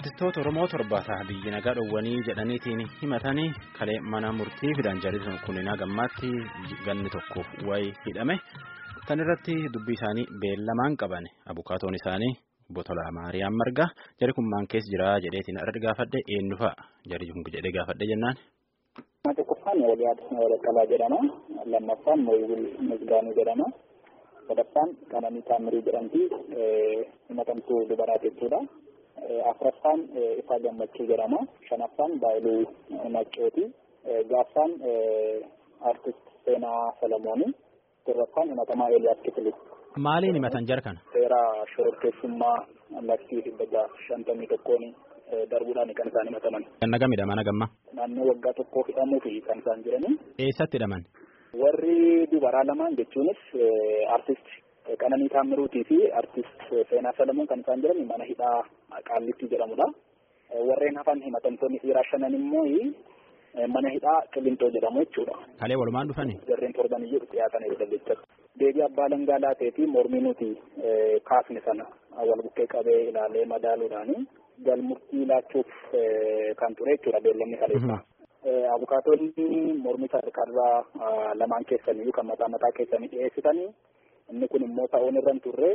Artistoota Oromoo torbaataa biyyi nagaa dhowwanii jedhaniitiin himatanii kalee mana murtii fidan jariin kunniin gammaatti ganni tokkoof wayi hidhame. Tan irratti dubbii isaanii beellamaan qaban abukaatoon isaanii Botolaa Maariyaam Margaa jari kun maan keessa jira jedheetiin irratti gaafadhe eenyu fa'a jari kun jedhee gaafadhe jennaan. Tokkoffaan Waliyaad Walaqqalaa jedhama. Lammaffaan Mooyibul Misgaanuu jedhama. sadaffaan Qananii Taamirii jedhamti himatamtuu dubaraa jechuudha. afuraffaan Ifaa Gammachuu jedhama. shanaffaan Baayiluu Maccooti. ja'affaan Artist Seenaa Salamooni. torbaffaan himatamaa Eeliyaas Kifiluu. Maaliin himatan jara kana? Seera shororkeessummaa laktii dhibba shantamii tokkoon darbuudhaan kan isaan himataman. Ganna gamidha mana gamma. Naannoo waggaa tokkoo hidhamuu fi kan isaan jiranii. Eessatti hidhaman? Warri dubaraa lamaan jechuunis artist Qananii Taamiruutii fi artist Seenaa Salamoon kan isaan jiran mana hidhaa Qaallitti jedhamudha. Warreen hafan himatamtoonni dhiiraa shanan immoo mana hidhaa Qilintoo jedhamu jechuudha. Kalee walumaan dhufani? Jarreen torban iyyuu dhiyaatanii jechuudha. Deebii abbaa langaa laatee fi mormii nuti kaasne sana wal bukkee qabee ilaalee madaaluudhaani galmurtii laachuuf kan ture jechuudha beellamni kaleessa. Abukaatonni mormii sadarkaa lamaan keessaniyyuu kan mataa mataa keessanii dhiyeessitanii inni kun immoo ta'uun irra hin turre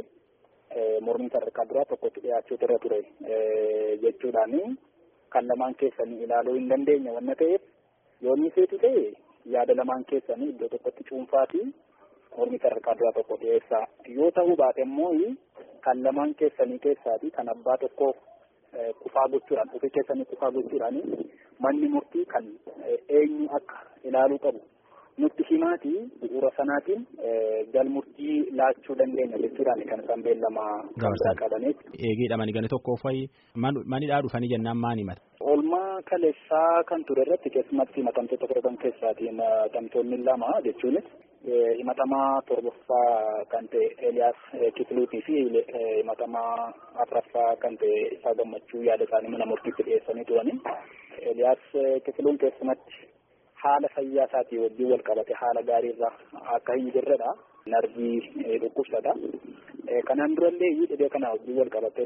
mormii sadarkaa duraa tokkotti dhiyaachuutu irra ture jechuudhaani kan lamaan keessanii ilaaluu hin dandeenye wanna ta'eef yoo inni seetu ta'e yaada lamaan keessanii iddoo tokkotti cuunfaatii mormii sadarkaa duraa tokko dhiyeessaa yoo ta'uu baate immoo kan lamaan keessanii keessaati kan abbaa tokko kufaa gochuudhaan ofii keessanii kufaa gochuudhaan manni murtii kan eenyu akka ilaaluu qabu nutti himaati bu'uura sanaatiin galmurtii laachuu dandeenya jechuudhaan kan isaan beellamaa kan qabaniif. Eegee hidhamanii gani tokko fa'i manidhaa dhufanii jennaan maan himata? Oolmaa kaleessaa kan ture irratti keessumatti himatamtoota torban keessaati himatamtoonni lama jechuunis himatamaa torbaffaa kan ta'e Eeliyaas Kifiluutii fi himatamaa afuraffaa kan ta'e Ifaa Gammachuu yaada isaanii mana murtiitti dhiyeessanii turani. Eeliyaas Kifiluun keessumatti haala fayyaa isaatii wajjin wal qabate haala gaariirra akka hin jirredha. Narbii dhukkubsata. Kanaan durallee dhibee kana wajjin wal qabate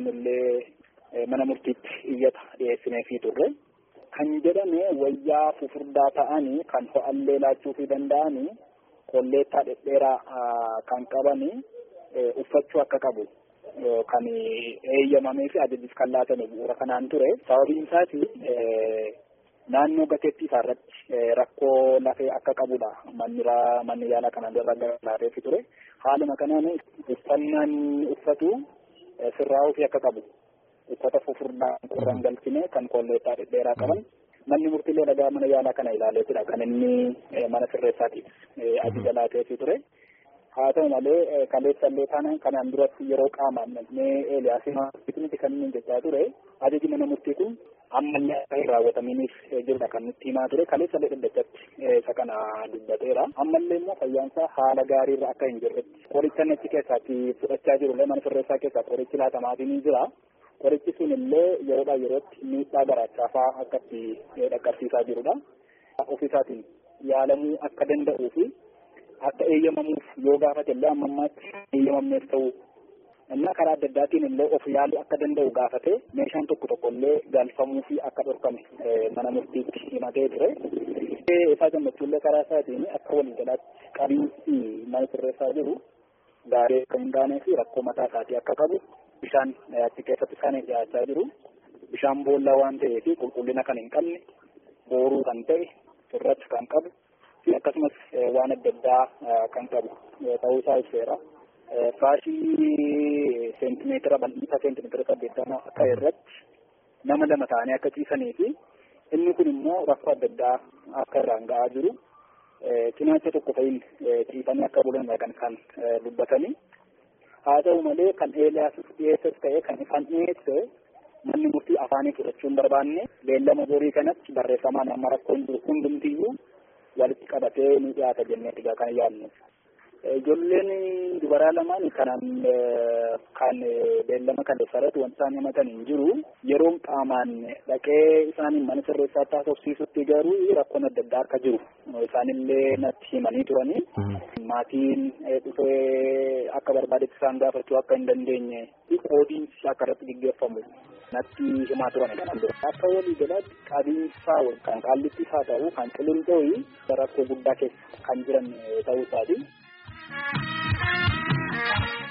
illee mana murtiitti iyyata dhiyeessineefii turre. Kan jedhame wayyaa fufurdaa ta'anii kan ho'allee laachuufii danda'anii kolleettaa dhedheeraa kan qabanii uffachuu akka qabu kan eeyyamamee fi ajajis kan laatame bu'uura kanaan ture. Sababiin isaati naannoo gateettii isaa irratti rakkoo lafee akka qabudha. Manni manni yaalaa kanaan dura laateefi ture. Haaluma kanaan uffannaan uffatu sirraa'uu fi akka qabu. Uffata fufurdaa qorraan galchine kan kolleettaa dhedheeraa qaban. Manni murtiilee dhagaa mana yaalaa kana ilaaleetudha kan inni mana sirreessaatiif ajaja laateefi ture. Haa ta'u malee kaleessallee taanaan kanaan duratti yeroo qaamaan namni Eeliyaasiin miti kan inni jechaa ture ajaji mana murtii kun ammallee akka hin raawwatamiiniif jirudha kan nutti himaa ture kaleessallee dhaddachatti isa kana dubbateera. Ammallee immoo fayyaansaa haala gaariirra akka hin jirretti qoricha achi keessaatti fudhachaa jirullee mana sirreessaa keessaa qorichi laatamaatii ni jira. Qorichi sun illee yeroodhaa yerootti miidhaa garaachaafaa akkatti dhaqqabsiisaa jirudha. Ofiisaatiin yaalamuu akka danda'uu fi akka eeyyamamuuf yoo gaafate illee amma ammaatti eeyyamamneef ta'uu innaa karaa adda addaatiin illee of yaaluu akka danda'u gaafate meeshaan tokko tokko illee galfamuu fi akka dhorkame mana murtiitti himatee ture. Isaa gammachuullee karaa isaatiin akka waliigalaatti qabiinsi mana sirreessaa jiru gaarii akka hin taanee fi rakkoo mataa isaatii akka qabu bishaan achi keessatti isaan dhiyaachaa jiru. Bishaan boollaa waan ta'eef qulqullina kan hin qabne booruu kan ta'e sirratti kan qabu fi akkasumas waan adda addaa kan qabu ta'uu isaa ibseera. Faashii seentimeetira bal'isa seentimeetira saddeettama akka irratti nama lama ta'anii akka ciisanii fi inni kun immoo rakkoo adda addaa akka irraan ga'aa jiru. Cinaacha tokko fa'iin ciisanii akka bulan kan kan dubbatanii. haa ta'u malee kan eeliyaas dhiyeessas ta'e kan ifaan dhiyeesse manni murtii afaanii fudhachuu hin barbaanne beellama borii kanatti barreeffamaan amma rakkoon jiru hundumtiyyuu walitti qabatee ni dhiyaata jennee egaa kan yaadnu. Ijoolleen dubaraa lamaan kanaan kan beellama kan saratu wanti isaan himatan hin jiru yeroon qaamaan dhaqee isaaniin mana sirreessaa taasofsiisutti garuu rakkoon adda addaa akka jiru isaanillee natti himanii turanii maatiin dhufee akka barbaadetti isaan gaafachuu akka hin dandeenye qoodiinsi akka irratti gaggeeffamu natti himaa turan kanan dura. Akka walii galaatti qabiinsa kan qaallittis haa ta'u kan qilintooyi rakkoo guddaa keessa kan jiran ta'uu isaati.